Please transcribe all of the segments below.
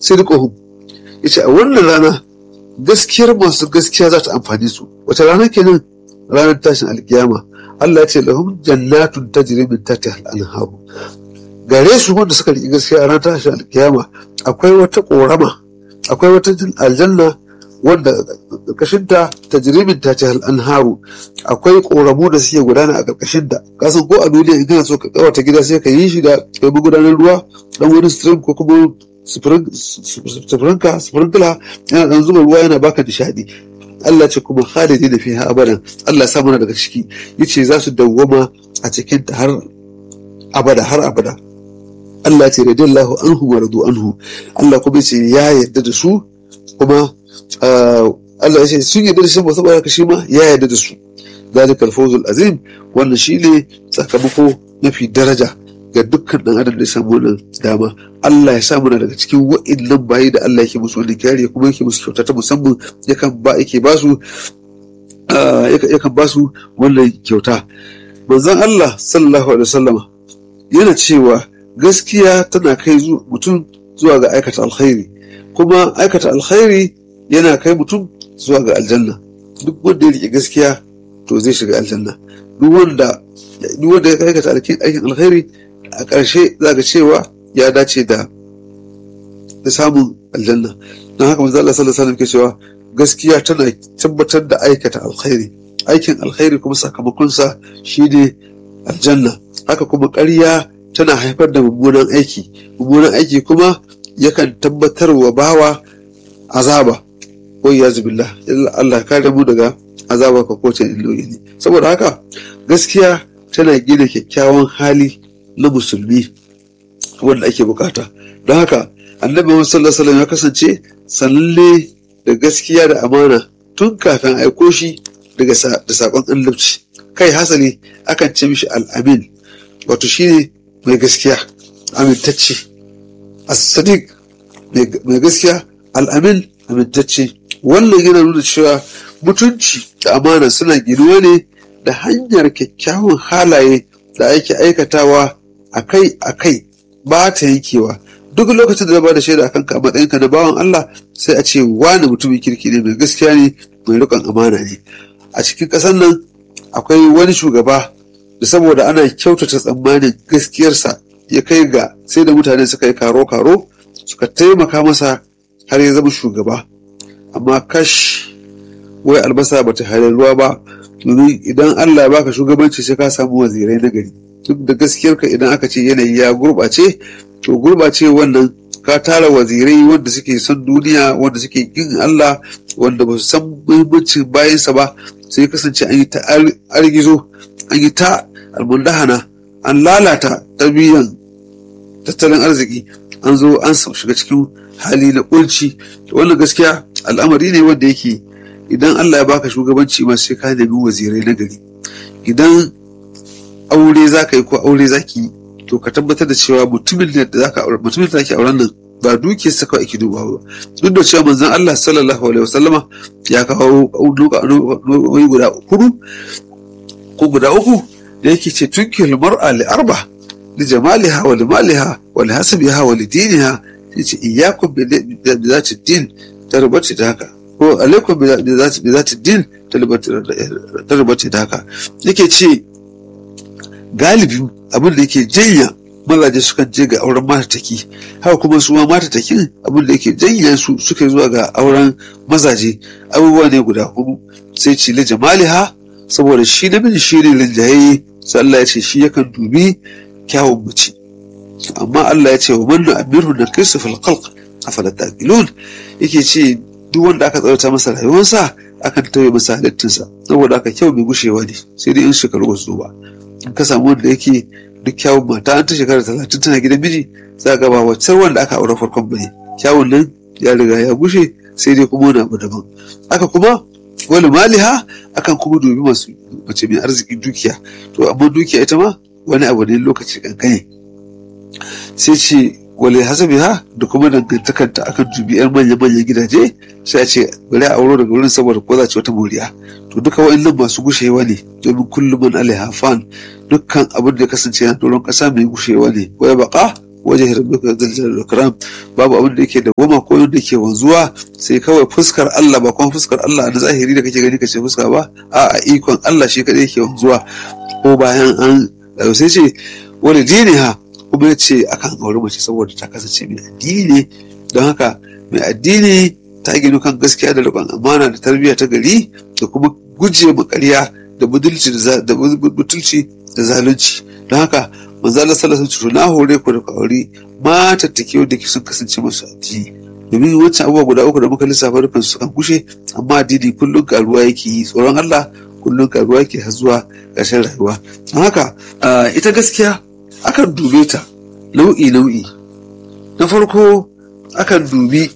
sidquhum yace a wannan rana gaskiyar masu gaskiya za ta amfani su wata rana kenan ranar tashin alkiyama Allah ya ce lahum jannatun tajri min tahtiha al-anhar gare su wanda suka riƙi gaskiya a ranar tashin alkiyama akwai wata ƙorama akwai wata aljanna wanda ƙarƙashinta tajrimin ta ce anharu akwai ƙoramu da suke gudana a ƙarƙashinta kasan ko a duniya in kana so ka kawata gida sai ka yi shi da kai magudanar ruwa dan wani stream ko kuma sufurinka sufurinkila yana dan zuba ruwa yana baka nishadi Allah ce kuma khalidi da fiha abadan Allah sa mana daga ciki yace za su dawwama a cikin ta har abada har abada Allah ce radiyallahu anhu wa radu anhu Allah kuma ce ya yarda da su kuma Allah ya ce sun yarda da shi ba saboda haka shi ma ya yarda da su zalikal fawzul azim wannan shine sakamako mafi daraja ga dukkan dan adam da ya samu wannan dama Allah ya sa muna daga cikin wa'annan bayi da Allah yake musu wani kariya kuma yake musu kyauta ta musamman yakan ba yake ba su yakan ba su wannan kyauta manzon Allah sallallahu alaihi wasallama yana cewa gaskiya tana kai mutum zuwa ga aikata alkhairi kuma aikata alkhairi yana kai mutum zuwa ga aljanna duk wanda ya rike gaskiya to zai shiga aljanna duk wanda duk wanda ya aikata aikin alkhairi a ƙarshe za ga cewa ya dace da da samun aljanna don haka manzo Allah sallallahu alaihi wasallam ke cewa gaskiya tana tabbatar da aikata alkhairi aikin alkhairi kuma sakamakonsa shine aljanna haka kuma ƙarya tana haifar da mummunan aiki mummunan aiki kuma yakan tabbatar wa bawa azaba wai ya zubillah Allah kare mu daga azaba ka kowace illoyi ne saboda haka gaskiya tana gina kyakkyawan hali na musulmi wanda ake bukata don haka annabi Muhammad sallallahu alaihi ya kasance sanalle da gaskiya da amana tun kafin aiko shi daga da sakon annabci kai hasali akan ce mishi al'amin wato shine mai gaskiya amintacce as-sadiq mai gaskiya al'amin amintacce wannan yana nuna cewa mutunci da amana suna ginuwa ne da hanyar kyakkyawan halaye da ake aikatawa akai akai ba ta yankewa duk lokacin da ba da shaida akan ka matsayinka na bawan Allah sai a ce wani mutumin kirki ne mai gaskiya ne mai rikon amana ne a cikin ƙasar nan akwai wani shugaba da saboda ana kyautata tsammanin gaskiyarsa ya kai ga sai da mutane suka yi karo-karo suka taimaka masa har ya zama shugaba amma kash wai albasa ba ta ruwa ba domin idan Allah ya baka shugabanci sai ka samu wazirai na gari duk da gaskiyarka idan aka ce yanayi ya gurɓace to gurɓace wannan ka tara wazirai wanda suke son duniya wanda suke kin Allah wanda ba su san muhimmancin bayansa ba sai kasance an yi ta argizo an yi ta almundahana an lalata tarbiyyan tattalin arziki an zo an shiga cikin hali na kunci wannan gaskiya al'amari ne wanda yake idan Allah ya baka shugabanci ma sai ka nemi wazirai na gari idan aure za ka yi ko aure za ki yi to ka tabbatar da cewa mutumin da za ka aure mutumin da ake auren nan ba dukiyar sa kawai ake dubawa ba duk da cewa manzon Allah sallallahu alaihi wasallama ya kawo nau'i guda hudu ko guda uku da yake ce tunkil mar'a li arba li jamaliha wa li maliha wa li hasabiha wa li diniha yace iyyakum bi zati din tarbati da haka ko alaikum bi zati din tarbati da haka yake ce galibi abin da yake janya mazaje sukan je ga auren matataki haka kuma su ma matatakin abin da yake janya su suka zuwa ga auren mazaje abubuwa ne guda hudu sai cile jamaliha saboda shi namiji shi ne linjaye sai Allah ya ce shi yakan dubi kyawun mace amma Allah ya ce wa manna amiru na kristu fil khalq afala taqilun yake ce duk wanda aka tsarata masa rayuwarsa akan tauye masa halittinsa saboda aka kyau mai gushewa ne sai dai in shekaru ba su ba in ka samu wanda yake duk kyawun mata an ta shekara talatin tana gidan miji za ga ba waccan wanda aka aure farkon bane kyawun nan ya riga ya gushe sai dai kuma wani abu daban haka kuma wani maliha akan kuma dubi masu mace mai arzikin dukiya to amma dukiya ita ma wani abu ne lokaci kankane sai ce wale hasabi ha da kuma dangantakanta akan dubi yan manya manyan gidaje sai a ce bari a auro daga wurin saboda ko za ci wata moriya to duka wa'annan masu gushewa ne domin kullum man alaiha fan dukkan abin da ya kasance na doron kasa mai gushewa ne waya baka wajen rabbika dhul jalali wal ikram babu abin da yake da goma ko da yake wanzuwa sai kawai fuskar Allah ba kuma fuskar Allah na zahiri da kake gani kace fuska ba a ikon Allah shi kadai yake wanzuwa ko bayan an sai ce wani dini ha kuma ya ce akan auri mace saboda ta kasance mai addini ne don haka mai addini ta ginu kan gaskiya da riƙon amana da tarbiyya ta gari da kuma guje ma ƙarya da budulci da butulci da zalunci don haka manzo Allah sallallahu alaihi wasallam na hore ku da aure mata take wanda ke sun kasance masu addini domin wancan abubuwa guda uku da muka lissafa rufin su kan gushe amma addini kullum karuwa yake yi tsoron Allah kullum karuwa yake har zuwa ƙarshen rayuwa don haka ita gaskiya akan dube ta nau'i nau'i na farko akan dubi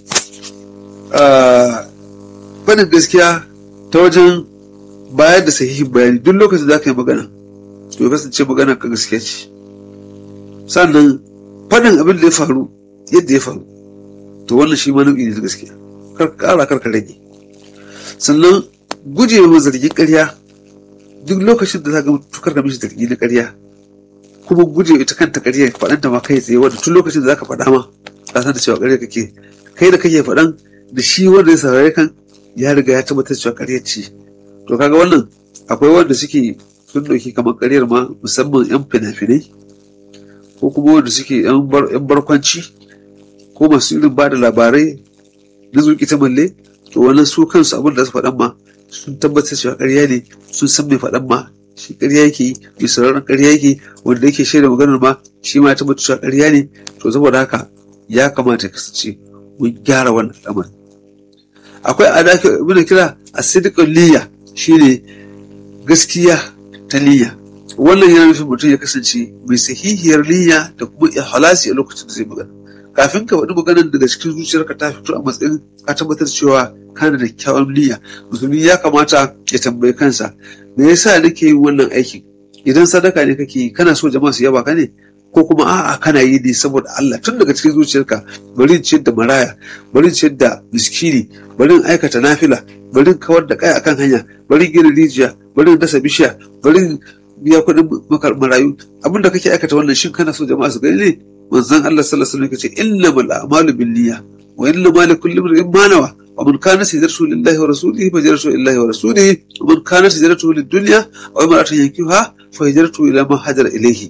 faɗin gaskiya ta wajen bayar da sahihin bayani duk lokacin da ka yi magana to ya kasance magana ka gaskiya ce sannan faɗin abin da ya faru yadda ya faru to wannan shi ma nau'i ne da gaskiya kar ƙara kar ka rage sannan guje wa zargin ƙarya duk lokacin da za ka tukar ka mishi zargi na ƙarya kuma guje ita kanta ƙarya faɗanta ma kai tsaye wanda tun lokacin da za ka faɗa ma ka san da cewa ƙarya kake kai da kake faɗan da shi wanda ya saurare kan ya riga ya tabbatar cewa ƙarya ce to kaga wannan akwai wanda suke sun ɗauki kamar ƙaryar ma musamman 'yan fina-finai ko kuma wanda suke 'yan barkwanci ko masu irin ba da labarai na zuƙi ta malle to wannan su kansu abin da su faɗan ma sun tabbatar cewa ƙarya ne sun san mai faɗan ma shi ƙarya yake yi mai sauraron ƙarya yake wanda yake shaida maganar ma shi ma ya tabbatar cewa ƙarya ne to saboda haka ya kamata ya kasance mun gyara wannan al'amarin akwai a da muna kira a sidikun niyya shine gaskiya ta niyya wannan yana nufin mutum ya kasance mai sahihiyar niyya da kuma ihlasi a lokacin da zai magana kafin ka faɗi maganar daga cikin zuciyarka ta fito a matsayin ka tabbatar cewa kana da kyawun niyya musulmi ya kamata ya tambayi kansa me yasa nake yin wannan aikin idan sadaka ne kake yi kana so jama'a su yaba ka ne ko kuma a'a kana yi ne saboda Allah tun daga cikin zuciyarka bari in ciyar da maraya bari in ciyar da miskini bari in aikata nafila bari in kawar da kai akan hanya bari in gina rijiya bari in dasa bishiya bari in biya kuɗin marayu abin da kake aikata wannan shin kana so jama'a su gani ne manzon Allah sallallahu alaihi wasallam yace innamal a'malu binniyya wa innamal likulli imrin ma nawa ومن كانت هجرته لله ورسوله فهجرته الى الله ورسوله ومن كانت هجرته للدنيا او امرأة ينكحها فهجرته الى ما هاجر اليه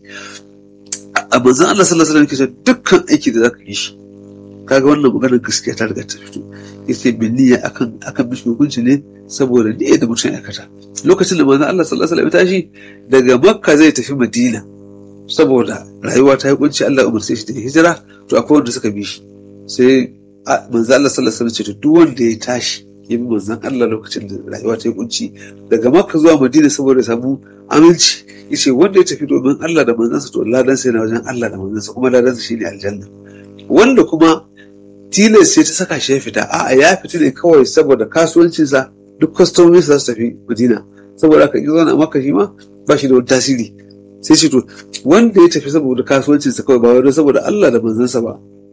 a manzan Allah sallallahu alaihi wasallam dukkan aiki da zaka yi shi kaga wannan maganar gaskiya ta riga ta fito yace bin niyya akan akan mishi hukunci ne saboda niyya da mutum ya kata lokacin da manzan Allah sallallahu alaihi wasallam ya tashi daga Makka zai tafi Madina saboda rayuwa ta yi kunci Allah umarce shi da hijira to akwai wanda suka bi shi sai manzan Allah sallallahu alaihi wasallam ce duk wanda ya tashi ya bi manzan Allah lokacin da rayuwa ta yi kunci daga Makka zuwa Madina saboda samu aminci yace wanda ya tafi domin Allah da manzansa to ladansa yana wajen Allah da manzansa kuma ladansa shine aljanna wanda kuma tilas sai ta saka shi ya fita a'a ya fita ne kawai saboda kasuwancinsa duk kwastomomi za su tafi Madina saboda haka in zauna maka shi ma ba shi da wani tasiri sai ce to wanda ya tafi saboda kasuwancinsa kawai ba wani saboda Allah da manzansa ba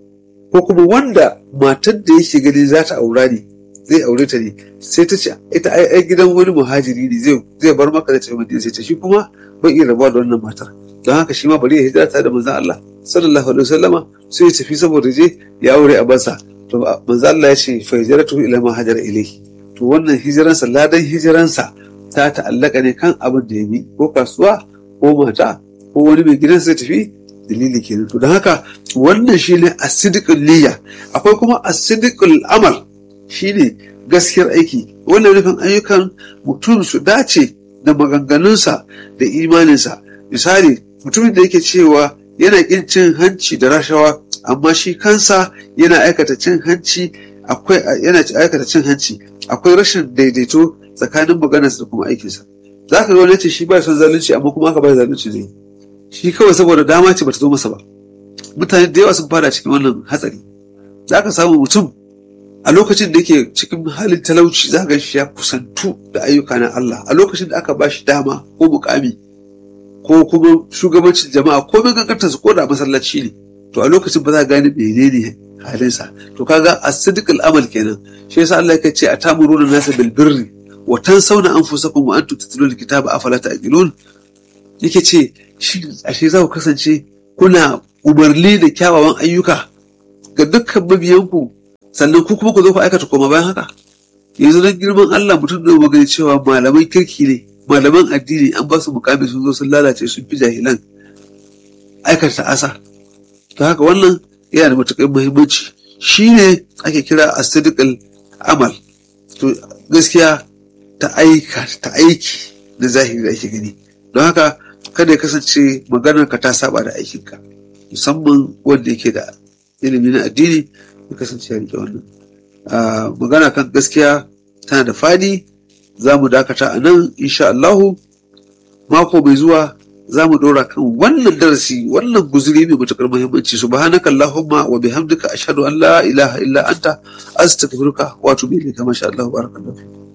ko kuma wanda matar da yake gani za ta aura ne zai aure ta ne sai ta ce ita ai gidan wani muhajiri ne zai bar maka da tafi Madina sai ta shi kuma bai iya rabuwa da wannan matar don haka shi ma bari ya hijira ta da manzon Allah sallallahu alaihi wasallama sai ya tafi saboda je ya aure a bansa to manzon Allah ya ce fa hijratu ila ma hajara ilayhi to wannan hijiransa ladan hijiransa ta ta'allaka ne kan abin da ya bi ko kasuwa ko mata ko wani mai gidan sai tafi dalili kenan to don haka wannan shine asidikul niyya akwai kuma asidikul amal shine gaskiyar aiki wannan nufin ayyukan mutum su dace da maganganunsa da imaninsa misali mutumin da yake cewa yana ƙin cin hanci da rashawa amma shi kansa yana aikata cin hanci akwai yana aikata cin hanci akwai rashin daidaito tsakanin maganarsa da kuma aikinsa za ka ga wani ce shi ba son zalunci amma kuma aka ba zalunci zai shi kawai saboda dama ce bata zo masa ba mutane da yawa sun fada cikin wannan hatsari za ka samu mutum a lokacin da yake cikin halin talauci za ga shi ya kusantu da ayyuka na Allah a lokacin da aka ba shi dama ko mukami ko kuma shugabancin jama'a ko mai kankantar su ko da masallaci ne to a lokacin ba za ka gane menene halinsa to kaga as-sidq al-amal kenan shi yasa Allah yake ce atamuruna nasa bil birri wa tansawna anfusakum wa antum tatluna al-kitaba afala ta'qilun yake ce shi ashe za ku kasance kuna umarni da kyawawan ayyuka ga dukkan mabiyanku sannan ku kuma ku zo ku aikata koma bayan haka yanzu don girman Allah mutum da magana cewa malaman kirki ne malaman addini an ba su mukami sun zo sun lalace sun fi jahilan aikata asa to haka wannan yana da matuƙar muhimmanci shine ake kira asidikal amal to gaskiya ta aika ta aiki na zahiri da ake gani don haka kada ya kasance maganar ka ta saba da aikinka musamman wanda yake da ilimi na addini ya kasance ya rike wannan magana kan gaskiya tana da fadi za mu dakata a nan insha Allahu mako mai zuwa za mu dora kan wannan darasi wannan guzuri mai matukar muhimmanci subhanaka allahumma wa bihamdika ashhadu an la ilaha illa anta astaghfiruka wa atubu ilayka masha Allah barakallahu